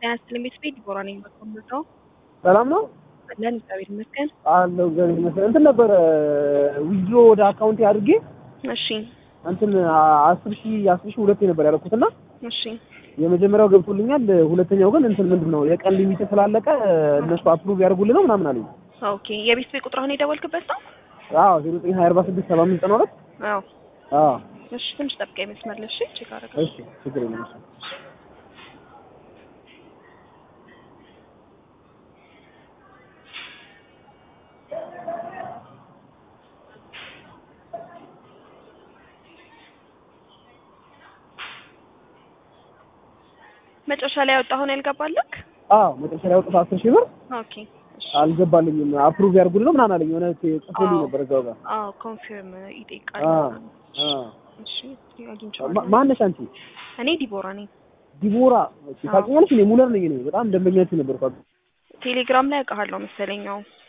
ጤና ይስጥልኝ ቤተሰቤ ዲቦራ ነኝ። በኮምቦልቻው ሰላም ነው አለን እግዚአብሔር ይመስገን። አለው እግዚአብሔር ይመስገን። እንትን ነበረ ዊዝድሮ ወደ አካውንቴ አድርጌ እሺ እንትን አስር ሺህ አስር ሺህ ሁለቴ ነበር ያደረኩትና እሺ የመጀመሪያው ገብቶልኛል። ሁለተኛው ግን እንትን ምንድን ነው የቀን ሊሚት ስላለቀ እነሱ አፕሩቭ ያደርጉልን ነው ምናምን አለኝ። ኦኬ የቤተሰቤ ቁጥር አሁን የደወልክበት ነው? አዎ ዜሮ ዘጠኝ ሀያ አርባ ስድስት ሰባ አምስት ዘጠና ሁለት አዎ አዎ እሺ ትንሽ ጠብቀኝ መስመር ላይ እሺ ቼክ አደረገ እሺ ችግር የለም እሺ መጨረሻ ላይ ያወጣሁን ያልገባልክ? አዎ መጨረሻ ላይ ያወጡት አስር ሺህ ብር ኦኬ እሺ አልገባልኝም። አፕሩቭ ያድርጉልን ነው ምናምን አለኝ። የሆነ ጽፎልኝ ነበር እዛው ጋር አዎ ኮንፊርም ይጠይቃል። አዎ አዎ እሺ ማ- አግኝቼዋለሁ። ማነሽ አንቺ? እኔ ዲቦራ ነኝ። ዲቦራ ታውቂኛለሽ? እኔ ሙለር ነኝ። እኔ በጣም ደንበኛችሁ ነበርኩ። ቴሌግራም ላይ አውቃለሁ መሰለኛው